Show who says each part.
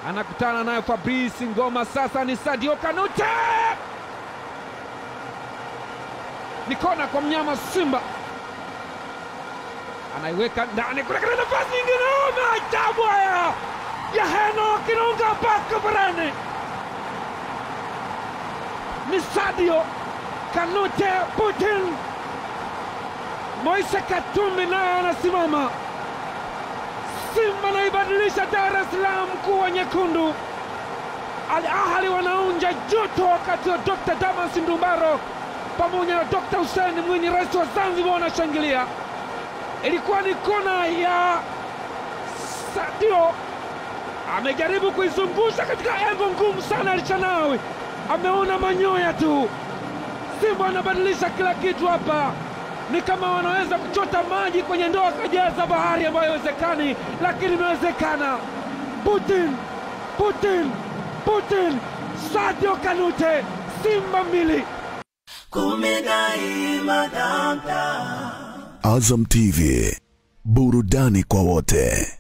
Speaker 1: anakutana nayo Fabrice Ngoma. Sasa ni Sadio Kanute, ni kona kwa mnyama Simba, anaiweka ndani kule katika nafasi nyingine. Oh, maajabu haya ya Heno Kinunga mpaka barani, ni Sadio Kanute Putin. Moise Katumbi naye anasimama. Simba naibadilisha Dar es Salaam kuwa nyekundu. Al Ahli wanaunja joto wakati wa Dr. Damas Ndumbaro pamoja na Dr. Hussein Mwinyi, rais wa Zanzibar, wanashangilia. Ilikuwa ni kona ya Sadio, amejaribu kuizungusha katika engo ngumu sana. Alchanawi ameona manyoya tu. Simba wanabadilisha kila kitu hapa ni kama wanaweza kuchota maji kwenye ndoo akajaza bahari ambayo haiwezekani, lakini imewezekana. Putin, Putin, Putin, Sadio Kanute, Simba mbili.
Speaker 2: Azam TV, burudani kwa wote.